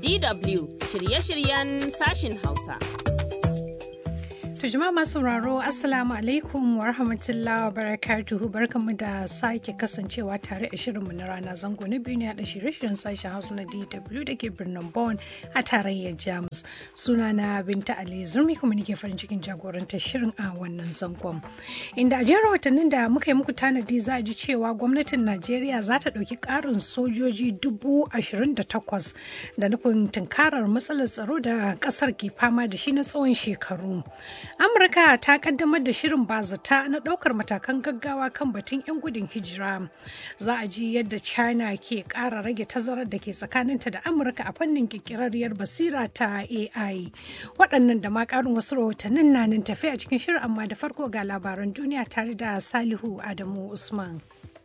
DW shirye-shiryen sashin Hausa. To jama'a masu sauraro Assalamu alaikum wa rahmatullahi wa barakatuhu barkanmu da sake kasancewa tare a shirinmu na rana zango na biyu ne a shirye-shiryen sashen Hausa na DW da ke birnin Bonn a tarayyar Jamus. Sunana Binta Ali Zurmi kuma nake farin cikin jagorantar shirin a wannan zangon. Inda a jerin watannin da muka yi muku tanadi za a ji cewa gwamnatin Najeriya za ta ɗauki ƙarin sojoji dubu ashirin da takwas da nufin tunkarar matsalar tsaro da ƙasar ke fama da shi na tsawon shekaru. amurka ta kaddamar da shirin bazata na ɗaukar matakan gaggawa kan batun 'yan gudun hijira za a ji yadda china ke ƙara rage tazarar da ke tsakaninta da amurka a fannin ƙirƙirarriyar basira ta ai waɗannan da ma ƙarin wasu rahotannin na nan tafi a cikin shirin amma da farko ga labaran duniya tare da salihu adamu usman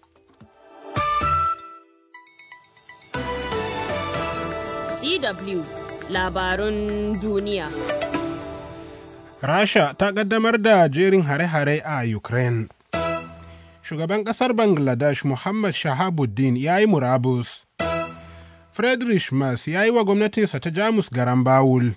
DW labarun duniya. Rasha ta ƙaddamar da jerin hare-hare a Ukraine. Shugaban ƙasar Bangladesh Muhammad Shahabuddin ya yi murabus. Friedrich Merz ya yi wa gwamnatinsa ta Jamus garan bawul.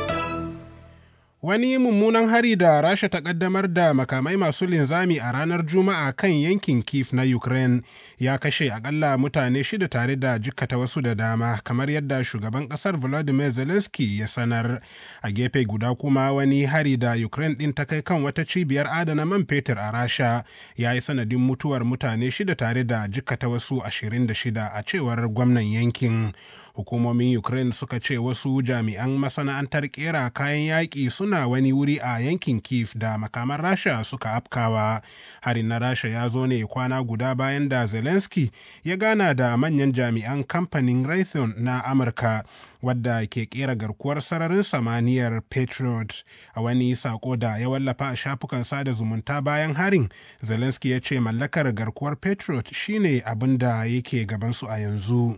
Wani mummunan hari da Rasha ta ƙaddamar da makamai masu linzami a ranar Juma'a kan yankin Kiev na Ukraine ya kashe akalla mutane shida tare da jikkata wasu da dama kamar yadda shugaban ƙasar Volodymyr Zelensky ya sanar. A gefe guda kuma wani hari da Ukraine ɗin ta kai kan wata cibiyar adana man fetur a Rasha ya yi sanadin mutuwar mutane shida tare da jikkata wasu ashirin da shida a cewar gwamnan yankin. hukumomin ukraine suka ce wasu jami'an masana'antar kera kayan yaƙi suna wani wuri a yankin kiev da makaman rasha suka afkawa harin na rasha ya zo ne kwana guda bayan da zelensky ya gana da manyan jami'an kamfanin raytheon na amurka wadda ke kera garkuwar sararin samaniyar patriot a wani sako da ya wallafa a shafukan sada zumunta bayan harin zelensky ya ce mallakar garkuwar patriot shine abin da yake gabansu a yanzu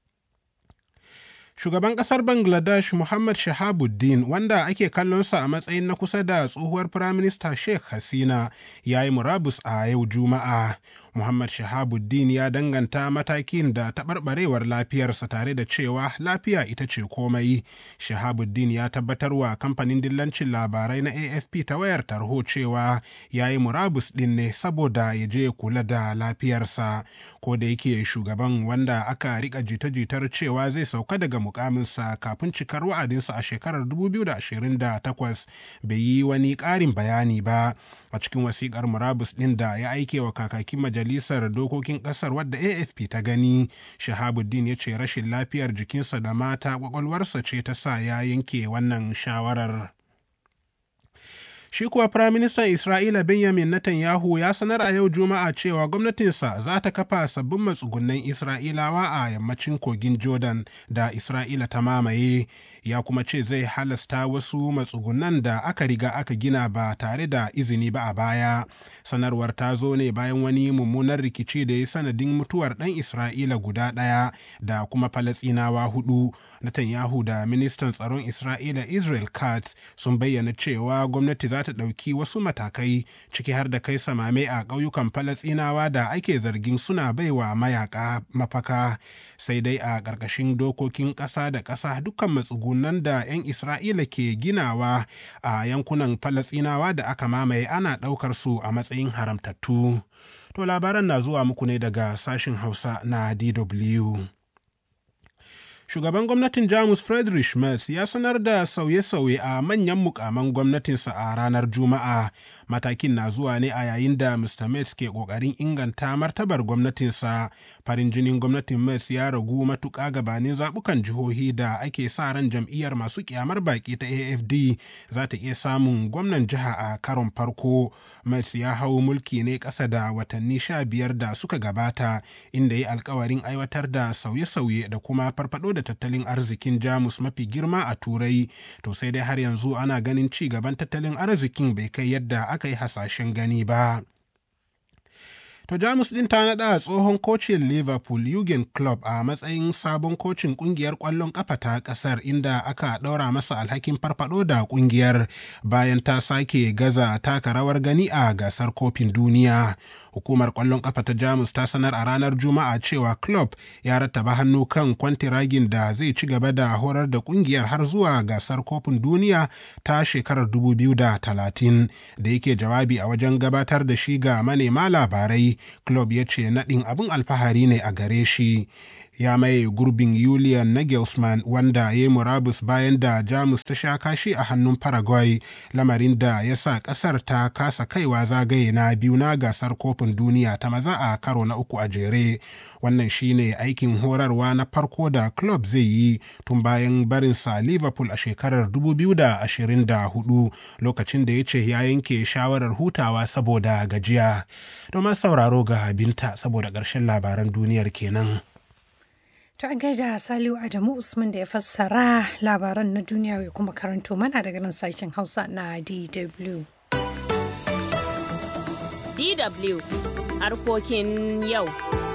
Shugaban ƙasar Bangladesh Muhammad Shahabuddin wanda ake kallonsa a matsayin na kusa da tsohuwar Firaminista Sheikh Hasina ya yi murabus a yau Juma'a. Muhammad Shahabuddin ya danganta matakin da taɓarɓarewar lafiyarsa tare da cewa lafiya ita ce komai. Shahabuddin ya tabbatar wa kamfanin dillancin labarai na AFP ta wayar tarho cewa ya yi murabus ɗin ne saboda ya je kula da lafiyarsa. Ko da yake shugaban wanda aka rika jita-jitar cewa zai sauka daga mukaminsa kafin cikar wa'adinsa a shekarar 2028 bai yi wani ƙarin bayani ba. a cikin wasikar murabus ɗin da ya aike wa kakakin majalisar dokokin ƙasar wadda afp ta gani shahabuddin ya ce rashin lafiyar jikinsa da mata kwakwalwarsa ce ta sa ya yanke wannan shawarar shi kuwa firaministan isra'ila benjamin netanyahu ya sanar a yau juma'a cewa gwamnatinsa za ta kafa sabbin matsugunan isra'ilawa a yammacin kogin jordan da isra'ila ta mamaye ya kuma ce zai halasta wasu matsugunan da aka riga aka gina ba tare da izini ba a baya sanarwar ta zo ne bayan wani mummunar rikici da ya sanadin mutuwar ɗan isra'ila guda ɗaya da kuma falasinawa hudu netanyahu da ministan tsaron isra'ila israel katz sun bayyana cewa gwamnati za ta ɗauki wasu matakai ciki har da kai samame a ƙauyukan falasinawa da ake zargin suna baiwa mayaka mafaka sai dai a ƙarƙashin dokokin ƙasa da ƙasa dukkan matsugunan da 'yan isra'ila ke ginawa a yankunan falasinawa da aka mamaye ana ɗaukar su a matsayin haramtattu to labaran na zuwa muku ne daga sashin hausa na dw shugaban gwamnatin jamus friedrich merz ya sanar da sauye-sauye a manyan mukaman gwamnatinsa a ranar juma'a matakin na zuwa ne a yayin da mr merz ke kokarin inganta martabar gwamnatinsa farin jinin gwamnatin merz ya ragu matuƙa gabanin zaɓukan jihohi da ake sa ran jam'iyyar masu kyamar baki ta afd za ta iya samun gwamnan jiha a karon farko merz ya hau mulki ne ƙasa da watanni sha biyar da suka gabata inda ya alkawarin aiwatar da sauye-sauye da kuma farfado da tattalin arzikin jamus mafi girma a turai to sai dai har yanzu ana ganin ci gaban tattalin arzikin bai kai yadda aka yi hasashen gani ba To Jamus ɗin ta naɗa tsohon kocin Liverpool Jurgen Klopp a matsayin sabon kocin ƙungiyar ƙwallon ƙafa ta ƙasar inda aka ɗaura masa alhakin farfaɗo da ƙungiyar bayan ta sake gaza taka rawar gani a gasar kofin duniya. Hukumar ƙwallon ƙafa ta Jamus ta sanar a ranar Juma'a cewa Klopp ya rattaba hannu kan kwantiragin da zai ci gaba da horar da ƙungiyar har zuwa gasar kofin duniya ta shekarar 2030 da yake jawabi a wajen gabatar da shi ga manema labarai. Club ya ce naɗin abin alfahari ne a gare shi. Ya maye gurbin Julian Nagelsmann wanda ya yi murabus bayan da Jamus ta sha kashi a hannun Paraguay, lamarin da ya sa ƙasar ta kasa kaiwa zagaye na biyu na gasar kofin duniya ta maza a karo na uku a jere. Wannan shine aikin horarwa na farko da club zai yi tun bayan barinsa Liverpool a shekarar 2024 lokacin da ya ce ya yanke shawarar hutawa saboda gajiya. Domin sauraro ga binta saboda ƙarshen labaran duniyar kenan. To an gaida Saliu Adamu Usman da ya fassara labaran na duniya ya kuma karanto mana daga nan sashen Hausa na DW. DW harkokin yau.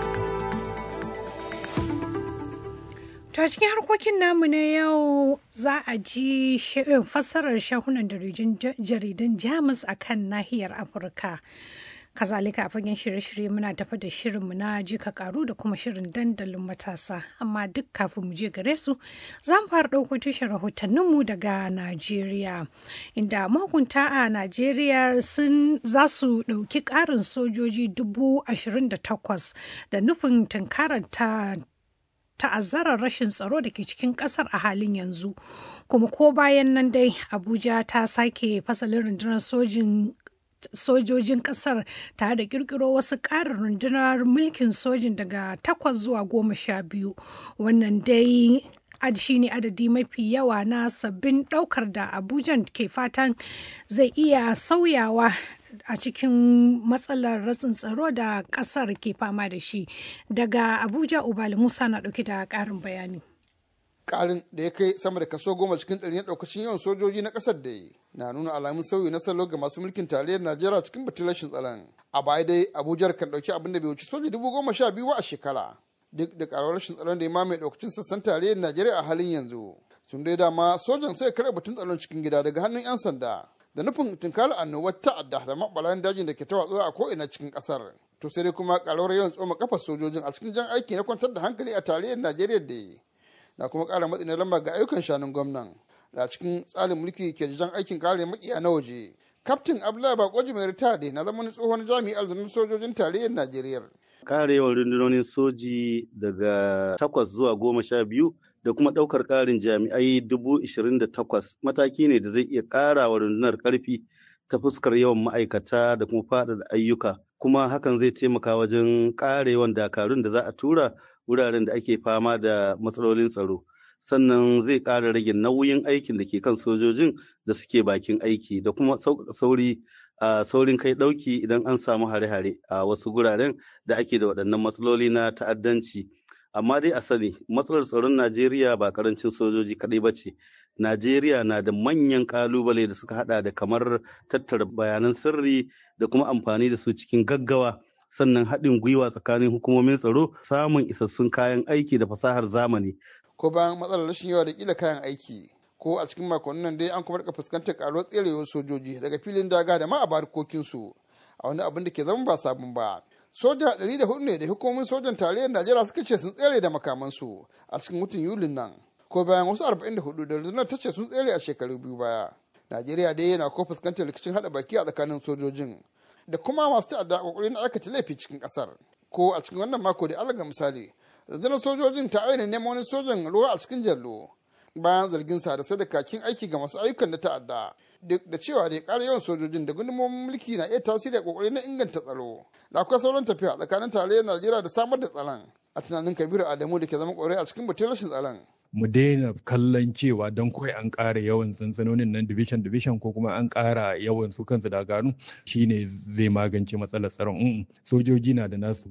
To a cikin harkokin namu na yau za a ji fassarar shahunan jaridan Jamus a kan nahiyar Afirka. kazalika a fagen shirye-shirye muna tafa da shirinmu na jika karu da kuma shirin dandalin matasa amma duk kafin mu je gare su za mu fara ɗauko tushen rahotanninmu daga najeriya inda mahukunta a najeriya sun za su ɗauki ƙarin sojoji dubu ashirin da takwas da nufin tunkarar ta ta'azzarar rashin tsaro da ke cikin kasar a halin yanzu kuma ko bayan nan dai abuja ta sake fasalin rundunar sojin sojojin kasar tare da kirkiro wasu ƙarin rundunar mulkin sojin daga takwas zuwa goma sha biyu wannan dai shi ne adadi mafi yawa na sabbin ɗaukar da abuja ke fatan zai iya sauyawa a cikin matsalar ratsin tsaro da ƙasar ke fama da shi daga abuja ubali musa na ɗauki da ƙarin bayani karin da ya kai sama da kaso goma cikin ɗari na ɗaukacin yawan sojoji na ƙasar da na nuna alamun sauyi na salo ga masu mulkin tarayyar najeriya cikin batun rashin tsaron a baya dai abuja kan ɗauki abin da bai wuce soja dubu goma sha biyu a shekara duk da ƙaruwar rashin tsaron da ya mamaye ɗaukacin sassan tarayyar najeriya a halin yanzu sun dai dama sojan sai karɓe batun tsaron cikin gida daga hannun 'yan sanda da nufin tunkar annobar ta'adda da maɓalayan dajin da ke ta watsuwa a ko'ina cikin ƙasar to sai dai kuma ƙaruwar yawan tsoma kafar sojojin a cikin jan aiki na kwantar da hankali a tarayyar najeriya da na kuma ƙara matsi na lamba ga ayyukan shanun gwamnan da cikin tsarin mulki ke jan aikin kare makiya na waje kaftin abdullahi bakoji mai ritade na zama tsohon jami'ar zanen sojojin tarayyar najeriya ƙara yawan rundunonin soji daga takwas zuwa goma sha biyu da kuma ɗaukar ƙarin jami'ai dubu ishirin da takwas mataki ne da zai iya ƙara wa rundunar ƙarfi ta fuskar yawan ma'aikata da kuma faɗaɗa ayyuka kuma hakan zai taimaka wajen ƙara yawan dakarun da za a tura wuraren da ake fama da matsalolin tsaro sannan zai ƙara rage nauyin aikin da ke kan sojojin da suke bakin aiki da kuma sauri a saurin kai ɗauki idan an samu hare-hare a wasu guraren da ake da waɗannan matsaloli na ta'addanci amma dai a sani matsalar tsaron najeriya ba karancin sojoji kaɗai ba ce najeriya na da manyan ƙalubale da suka hada da kamar tattara bayanan sirri da kuma amfani da su cikin gaggawa sannan haɗin gwiwa tsakanin hukumomin tsaro samun isassun kayan aiki da fasahar zamani. Ko bayan matsalar rashin yawa da kila kayan aiki, ko a cikin makonnin nan dai an kuma rika fuskantar karuwar tserewar sojoji daga filin daga da ma a barkokinsu a wani abin da ke zama ba sabon ba. Soja ɗari da hudu ne da hukumomin sojan tarayyar Najeriya suka ce sun tsere da makamansu a cikin watan Yulin nan. Ko bayan wasu arba'in da hudu da rundunar ta ce sun tsere a shekaru biyu baya. Najeriya dai yana ko fuskantar rikicin haɗa baki a tsakanin sojojin. da kuma masu ta'adda kokarin aikata laifi cikin kasar ko a cikin wannan mako da alaga misali rundunar sojojin ta aina neman wani sojan ruwa a cikin jallo bayan zargin sa da sadakakin aiki ga masu ayyukan da ta'adda duk da cewa da ya ƙara yawan sojojin da gundumomin mulki na iya tasiri a kokarin na inganta tsaro da akwai sauran tafiya tsakanin tarayyar najeriya da samar da tsaron a tunanin kabiru adamu da ke zama kwarai a cikin batun rashin tsaron mu daina kallon cewa don kawai an ƙara yawan sansanonin nan division division ko kuma an ƙara yawan su kansu dagaru shine zai magance matsalar tsaron sojoji na da nasu wuri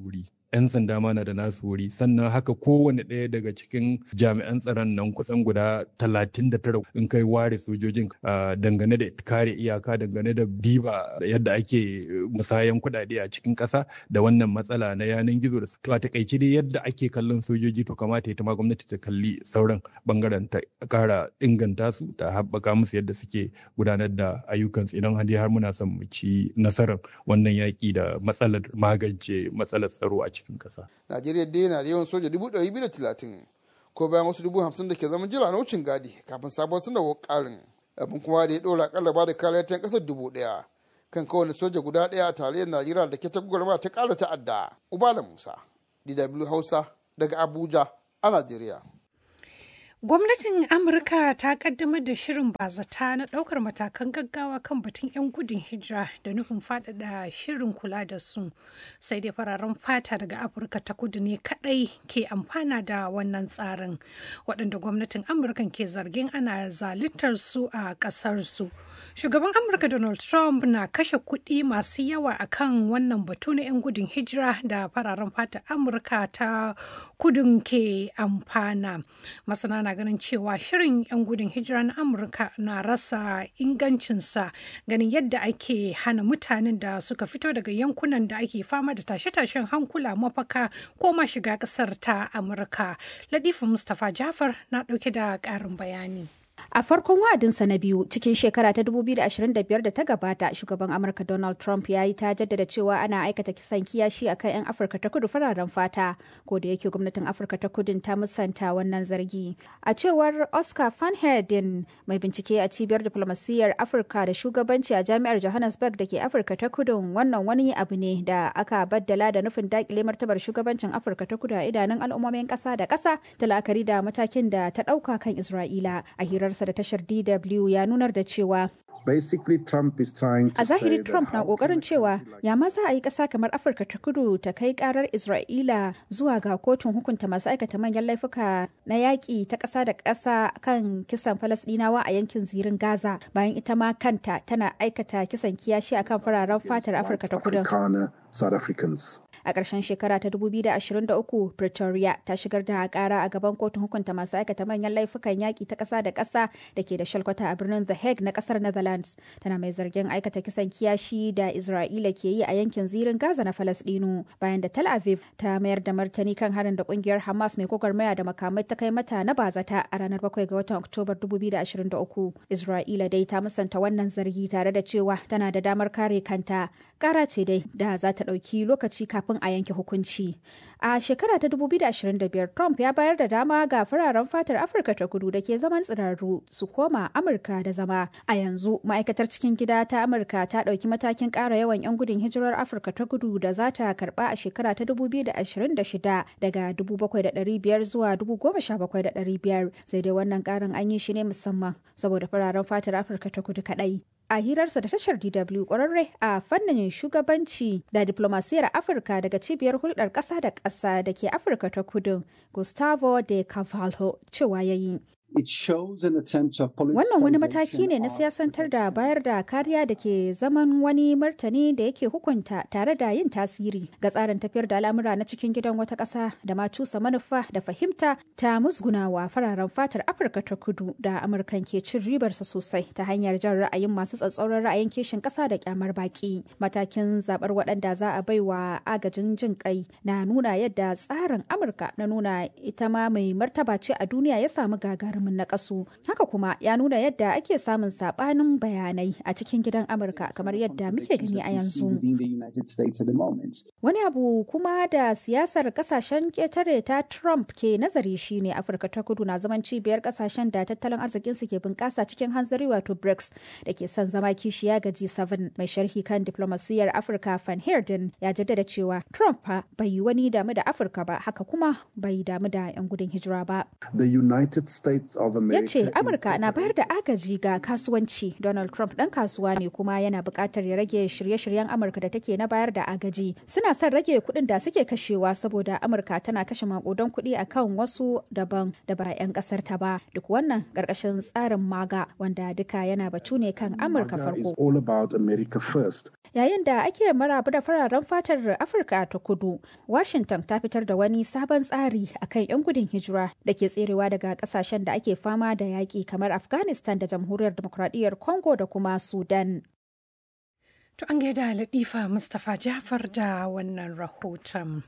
'yan sanda ma na da nasu wuri sannan haka kowane ɗaya daga cikin jami'an tsaron nan kusan guda talatin da tara in kai ware sojojin dangane da kare iyaka dangane da diba yadda ake musayan kuɗaɗe a cikin ƙasa da wannan matsala na yanan gizo da to a takaice dai yadda ake kallon sojoji to kamata ita ma gwamnati ta kalli sauran bangaren ta ƙara inganta su ta haɓaka musu yadda suke gudanar da ayyukansu idan har muna son mu ci nasarar wannan yaƙi da matsalar magance matsalar tsaro a cikin ƙasa. Najeriya dai yana da yawan soja dubu ɗari biyu da talatin ko bayan wasu dubu hamsin da ke zaman jira na wucin gadi kafin sabon sanarwar ƙarin abin kuma da ya ɗora akalla ba da kariya ta ƙasar dubu ɗaya kan kowane soja guda ɗaya a tarayyar Najeriya da ke ta gwagwarma ta ƙara ta'adda. Ubala Musa, DW Hausa daga Abuja a Najeriya. Gwamnatin Amurka ta kaddamar da shirin bazata na ɗaukar matakan gaggawa kan batun 'yan gudun hijira da nufin faɗaɗa shirin kula da su. Sai dai fararen fata daga Afirka ta kudu ne kaɗai ke amfana da wannan tsarin, waɗanda gwamnatin Amurka ke zargin ana zaluntar su a ƙasar su. Shugaban Amurka Donald Trump na kashe kuɗi masu yawa akan wannan batu na 'yan gudun hijira da fararen fata Amurka ta kudun ke amfana. Masana na ganin cewa shirin 'yan gudun hijira na Amurka na rasa ingancinsa ganin yadda ake hana mutanen da suka fito daga yankunan da ake fama da tashe-tashen hankula mafaka ko ma shiga ƙasar ta Amurka. Latifu Mustapha Jafar na ɗauke da ƙarin bayani. A farkon wa'adinsa na biyu cikin shekara ta 2025 da ta gabata, shugaban Amurka Donald Trump ya yi ta jaddada cewa ana aikata kisan kiyashi a kan 'yan Afirka ta kudu fararen fata, ko da yake gwamnatin Afirka ta kudin ta musanta wannan zargi. A cewar Oscar Van Heerden, mai bincike a cibiyar diplomasiyyar Afirka da shugabanci a jami'ar Johannesburg da ke Afirka ta kudun wannan wani abu ne da aka baddala da nufin dakile martabar shugabancin Afirka ta kudu a idanun al'ummomin ƙasa da ƙasa da la'akari da matakin da ta ɗauka kan Isra'ila. A hirarsa da tashar DW ya nunar da cewa Basically, Trump is trying to A zahiri say Trump that na how kokarin can a cewa country like ya ma za a yi ƙasa kamar Afirka ta kudu ta kai karar Isra'ila zuwa ga kotun hukunta masu aikata manyan laifuka na yaƙi ta ƙasa da ƙasa kan kisan Falasɗinawa a yankin zirin Gaza bayan ita ma kanta tana aikata kisan kiyashi akan fararen fatar Afirka ta kudu. Afrikaner, South Africans. A ƙarshen shekara ta 2023, Pretoria ta shigar da ƙara a gaban kotun hukunta masu aikata manyan laifukan yaƙi ta ƙasa da ƙasa da ke da shalkwata a birnin The Hague na ƙasar Netherlands. Tana mai zargin aikata kisan kiyashi da Isra'ila ke yi a yankin zirin Gaza na Falasɗinu bayan da Tel Aviv ta mayar da martani kan harin da ƙungiyar Hamas mai gwagwarmaya da makamai ta kai mata na bazata a ranar 7 ga watan Oktobar 2023. Isra'ila dai ta musanta wannan zargi tare da cewa tana da damar kare kanta. Ƙara ce dai da za ta ɗauki lokaci kafin a yanke hukunci. A shekara ta 2025, Trump ya bayar da dama ga fararen fatar Afirka ta kudu da ke zaman tsirarru su koma Amurka da zama. A yanzu, ma'aikatar cikin gida ta Amurka ta ɗauki matakin ƙara yawan 'yan gudun hijirar Afirka ta kudu da za ta karɓa a shekara ta 2026 daga 7,500 zuwa 17,500. Sai dai wannan ƙarin an yi shi ne musamman saboda fararen fatar Afirka ta kudu kaɗai. a hirarsa da tashar DW kwararre a fannin shugabanci da diplomasiyar Afirka daga cibiyar hulɗar ƙasa da ƙasa da ke Afirka ta kudu, Gustavo de Cavallo cewa ya yi. Wannan wani mataki ne na siyasantar da bayar da kariya da ke zaman wani martani da yake hukunta tare da yin tasiri ga tsarin tafiyar da al'amura na cikin gidan wata ƙasa da ma cusa manufa da fahimta ta musgunawa fararen fatar Afirka ta kudu da Amurkan ke cin ribarsa sosai ta hanyar jan ra'ayin masu tsatsauran ra'ayin kishin ƙasa da kyamar baki. Matakin zaɓar waɗanda za a baiwa agajin jin kai na nuna yadda tsarin Amurka na nuna ita ma mai martaba ce a duniya ya samu gagarumin na kasu. Haka kuma ya nuna yadda ake samun saɓanin bayanai a cikin gidan Amurka kamar yadda muke gani a yanzu. Wani abu kuma da siyasar kasashen ƙetare ta Trump ke nazari shine Afirka ta kudu na zaman cibiyar kasashen da tattalin arzikinsu ke bunƙasa cikin hanzari wato BRICS da ke son zama kishiya ga G7 mai sharhi kan diplomasiyyar Afirka Van Heerden ya jaddada cewa Trump fa bai yi wani damu da Afirka ba haka kuma bai damu da 'yan gudun hijira ba. The United States of ya America. ce amurka na bayar da agaji ga kasuwanci donald trump dan kasuwa ne kuma yana buƙatar ya rage shirye-shiryen amurka da take na bayar da agaji suna son rage kuɗin da suke kashewa saboda amurka tana kashe makudan kuɗi akan wasu daban da ba 'yan ƙasar ta ba duk wannan ƙarƙashin tsarin maga wanda duka yana batu ne kan amurka MAGA is farko all about America first. Yayin da ake marabu da fararen fatar Afirka ta kudu, Washington ta fitar da wani sabon tsari akan 'yan gudun hijira da ke tserewa daga kasashen da ake fama da yaƙi kamar Afghanistan da Jamhuriyar Demokradiyyar Congo da kuma Sudan. To an gaida Latifa Mustapha Jafar da wannan rahoton.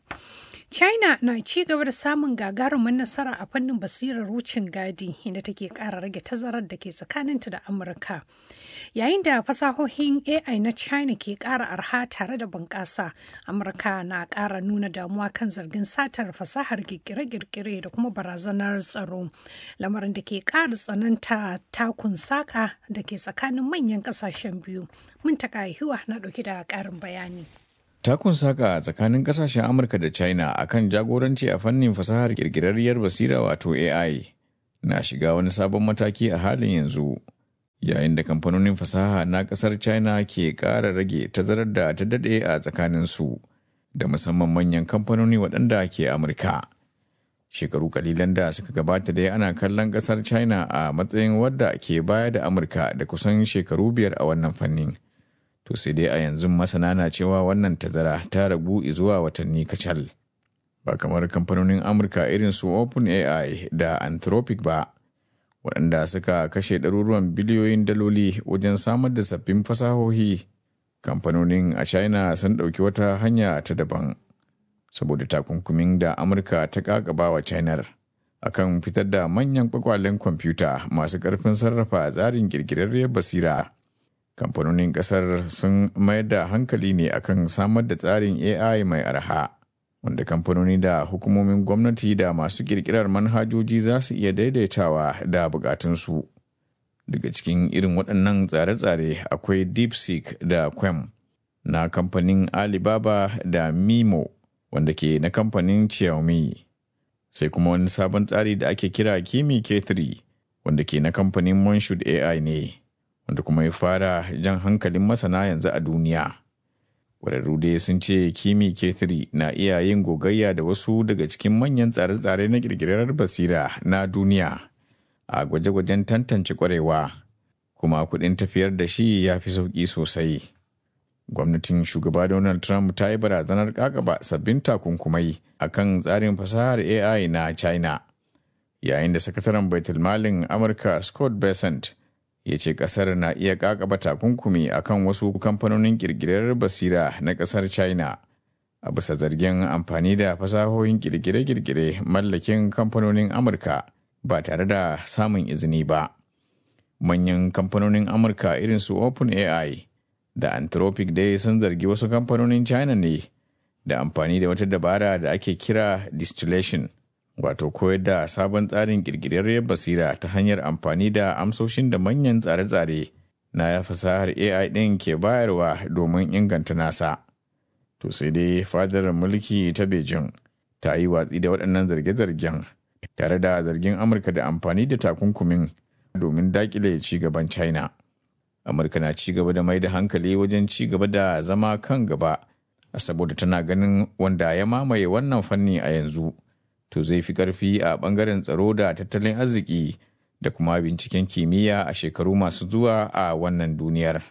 China na ci gaba da samun gagarumin nasara a fannin basirar wucin gadi inda take ƙara rage tazarar da ke tsakaninta da Amurka. Yayin da fasahohin AI na China ke ƙara arha tare da bunƙasa, Amurka na ƙara nuna damuwa kan zargin satar fasahar kirkire-kirkire da kuma barazanar tsaro. Lamarin da ke ƙara tsananta takun saƙa da ke tsakanin manyan ƙasashen biyu. Muntaka Hiwa na ɗauki da ƙarin bayani. Takun saka tsakanin kasashen Amurka da China akan jagoranci a fannin fasahar kirkirarriyar basira wato AI na shiga wani sabon mataki a halin yanzu. Yayin da kamfanonin fasaha na kasar China ke ƙara rage tazarar da ta daɗe a tsakaninsu da musamman manyan kamfanoni waɗanda ke Amurka. Shekaru kalilan da suka gabata dai ana kallon kasar China a matsayin wadda ke baya da Amurka da kusan shekaru biyar a wannan fannin. to sai dai a yanzu masana na cewa wannan tazara ta ragu zuwa watanni kacal ba kamar kamfanonin amurka irin su openai da anthropic ba waɗanda suka kashe ɗaruruwan biliyoyin daloli wajen samar da sabbin fasahohi kamfanonin a china sun ɗauki wata hanya ta daban saboda takunkumin da amurka ta ƙaƙaba wa chinar akan fitar da manyan kwakwalen kwamfuta masu ƙarfin sarrafa tsarin ƙirƙirarriyar basira kamfanonin kasar sun mayar da hankali ne akan samar da tsarin AI mai arha wanda kamfanoni da hukumomin gwamnati da masu kirkirar manhajoji za su iya daidaitawa da bukatunsu. Daga cikin irin waɗannan tsare-tsare akwai DeepSeek da Quem na kamfanin Alibaba da Mimo wanda ke na kamfanin Xiaomi. Sai kuma wani sabon tsari da ake kira Kimi K3 wanda ke na kamfanin Monshood AI ne. wanda kuma ya fara jan hankalin masana yanzu a duniya. Ƙwararru dai sun ce Kimi K3 na iya yin gogayya da wasu daga cikin manyan tsare-tsare na ƙirƙirar basira na duniya a gwaje-gwajen tantance ƙwarewa, kuma kuɗin tafiyar da shi ya fi sauƙi sosai. Gwamnatin shugaba Donald Trump ta yi barazanar ƙaƙaba sabbin takunkumai a kan tsarin fasahar AI na China, yayin da sakataren baitulmalin Amurka Scott Bessent ya ce kasar na iya kakaba takunkumi akan wasu kamfanonin kirkirar basira na kasar china a bisa zargin amfani da fasahohin kirkire-kirkire mallakin kamfanonin amurka ba tare da samun izini ba manyan kamfanonin amurka irin su openai da anthropic dai sun zargi wasu kamfanonin china ne da amfani da wata dabara da ake kira distillation wato koyar da sabon tsarin kirkirarriyar basira ta hanyar amfani da amsoshin da manyan tsare-tsare na fasahar AI ɗin ke bayarwa domin inganta nasa. To sai dai fadar mulki ta Beijing ta yi watsi da waɗannan zarge-zargen tare da zargin Amurka da amfani da takunkumin domin daƙile ci gaban China. Amurka na ci gaba da mai da hankali wajen ci gaba da zama kan gaba saboda tana ganin wanda ya mamaye wannan fanni a yanzu. to zai fi ƙarfi a ɓangaren tsaro da tattalin arziki da kuma binciken kimiyya a shekaru masu zuwa a wannan duniyar.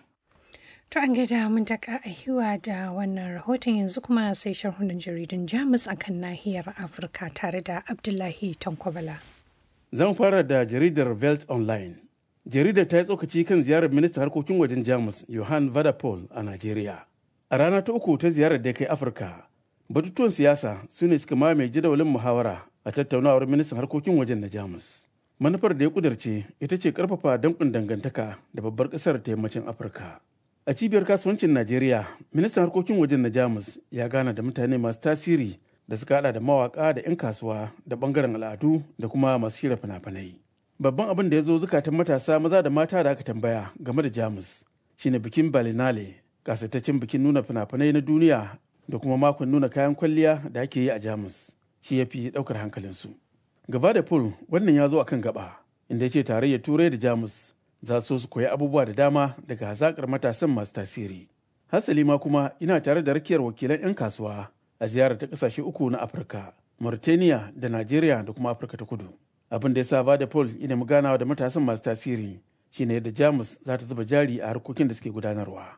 To an gaida mun taka a hiwa da wannan rahoton yanzu kuma sai sharhunan jaridun Jamus akan nahiyar Afirka tare da Abdullahi Tankwabala. Zan fara da jaridar Welt Online. Jaridar ta yi tsokaci kan ziyarar ministan harkokin wajen Jamus Johan Vadapol a Najeriya. A rana ta uku ta ziyarar da kai Afirka, batutuwan siyasa su ne suka mamaye jadawalin muhawara a tattaunawar ministan harkokin wajen na jamus manufar da ya kudarce ita ce karfafa dankun dangantaka da babbar kasar ta yammacin afirka a cibiyar kasuwancin najeriya ministan harkokin wajen na jamus ya gana da mutane masu tasiri da suka hada da mawaka da 'yan kasuwa da bangaren al'adu da kuma masu shirya fina-finai babban abin da ya zo zukatan matasa maza da mata da aka tambaya game da jamus shine bikin balinale kasaitaccen bikin nuna fina-finai na duniya da kuma makon nuna kayan kwalliya da ake yi a jamus shi ya fi daukar hankalinsu gaba da pool wannan ya zo a kan gaba inda ya ce tarayyar turai da jamus za su su koyi abubuwa da dama daga hazakar matasan masu tasiri hasali ma kuma ina tare da rakiyar wakilan 'yan kasuwa a ziyarar ta kasashe uku na afirka mauritania da nigeria da kuma afirka ta kudu abin da ya sa da paul ina mu ganawa da matasan masu tasiri shine yadda jamus za ta zuba jari a harkokin da suke gudanarwa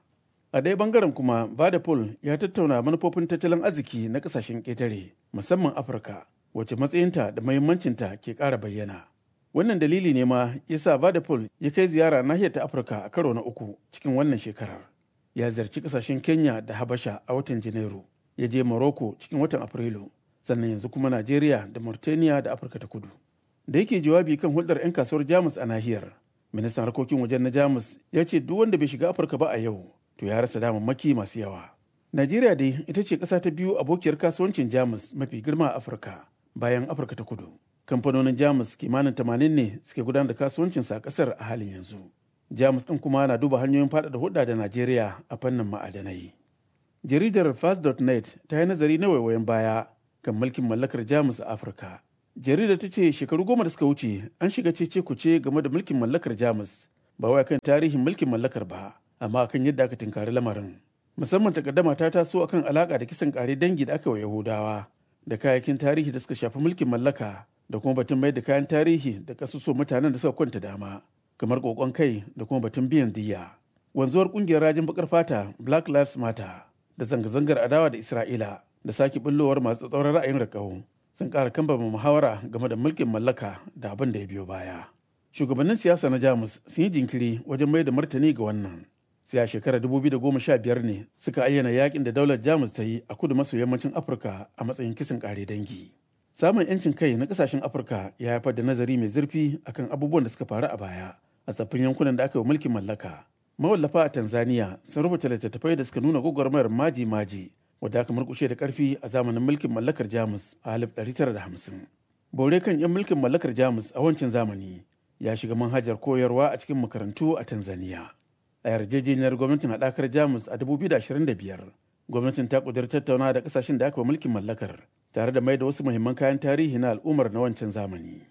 A ɗaya bangaren kuma Vadapol ya tattauna manufofin tattalin arziki na ƙasashen ƙetare musamman Afirka wacce matsayinta da mahimmancinta ke ƙara bayyana. Wannan dalili ne ma ya sa Vadapol ya kai ziyara nahiyar ta Afirka a karo na uku cikin wannan shekarar. Ya ziyarci ƙasashen Kenya da Habasha a watan Janairu, ya je Morocco cikin watan Afrilu, sannan yanzu kuma Najeriya da Mauritania da Afirka ta Kudu. Da yake jawabi kan hulɗar 'yan kasuwar Jamus a nahiyar, ministan harkokin wajen na Jamus ya ce duk wanda bai shiga Afirka ba a yau, to ya rasa damammaki masu yawa. Najeriya dai ita ce ƙasa ta biyu abokiyar kasuwancin Jamus mafi girma a Afirka bayan Afirka ta Kudu. Kamfanonin Jamus kimanin tamanin ne suke gudanar da kasuwancinsa a ƙasar a halin yanzu. Jamus ɗin kuma na duba hanyoyin faɗaɗa hulɗa da Najeriya a fannin ma'adanai. Jaridar Fast.net ta yi nazari na waiwayen baya kan mulkin mallakar Jamus a Afirka. Jaridar ta ce shekaru goma da suka wuce an shiga cece kuce game da mulkin mallakar Jamus ba wai kan tarihin mulkin mallakar ba amma kan yadda aka tinkari lamarin. Musamman takaddama ta taso akan alaka da kisan kare dangi da aka wa Yahudawa da kayayyakin tarihi da suka shafi mulkin mallaka da kuma batun mai da kayan tarihi da kasuso mutanen da suka kwanta dama kamar kokon kai da kuma batun biyan diya. Wanzuwar kungiyar rajin bakar fata Black Lives Matter da zanga-zangar adawa da Isra'ila da sake bullowar masu tsauran ra'ayin rakau sun ƙara kambama muhawara game da mulkin mallaka da abin da ya biyo baya. Shugabannin siyasa na Jamus sun yi jinkiri wajen mai da martani ga wannan. Sai a shekarar 2015 ne suka ayyana yakin da daular Jamus ta yi a kudu maso yammacin Afirka a matsayin kisan ƙare dangi. Samun 'yancin kai na ƙasashen Afirka ya haifar da nazari mai zurfi akan abubuwan da suka faru a baya a tsaffin yankunan da aka yi mulkin mallaka. Mawallafa a Tanzania sun rubuta littattafai da suka nuna gwagwarmayar maji-maji wadda aka murkushe da karfi a zamanin mulkin mallakar Jamus a 1950. Bore kan 'yan mulkin mallakar Jamus a wancan zamani ya shiga manhajar koyarwa a cikin makarantu a Tanzania. A yarjejeniyar gwamnatin haɗakar Jamus a 2025, gwamnatin ta ƙudur tattauna da ƙasashen da aka wa mulkin mallakar tare da mai da wasu muhimman kayan tarihi na al'ummar na wancan zamani.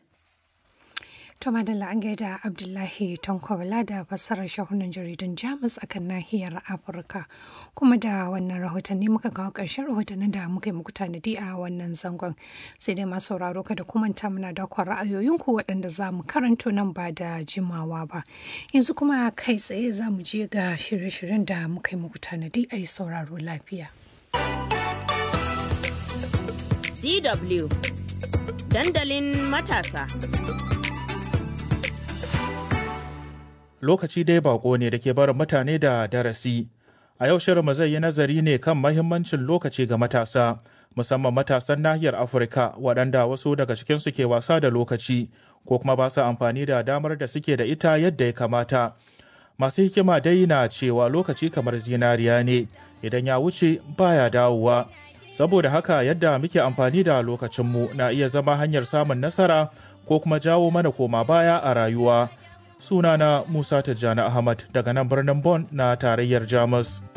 To madalla an gaida Abdullahi Tankwabala da fassarar shahunan jaridun Jamus a kan nahiyar Afirka. Kuma da wannan rahotanni muka kawo ƙarshen rahotannin da muka yi muku tanadi a wannan zangon. Sai dai masu sauraro kada kumanta muna da kwan ra'ayoyinku waɗanda za mu karanto nan ba da jimawa ba. Yanzu kuma kai tsaye za mu je ga shirye-shiryen da muka yi muku tanadi a yi sauraro lafiya. DW Dandalin matasa. lokaci dai bako ne da ke barin mutane da darasi. A yau shirinmu zai yi nazari ne kan mahimmancin lokaci ga matasa, musamman matasan nahiyar Afirka waɗanda wasu daga cikinsu ke wasa da lokaci ko kuma ba su amfani da damar da suke da ita yadda ya kamata. Masu hikima dai na cewa lokaci kamar zinariya ne, idan ya wuce baya dawowa. Saboda haka yadda muke amfani da lokacinmu na iya zama hanyar samun nasara ko kuma jawo mana koma baya a rayuwa. sunana Musa Tijjani Ahmad daga nan birnin Bonn na tarayyar Jamus.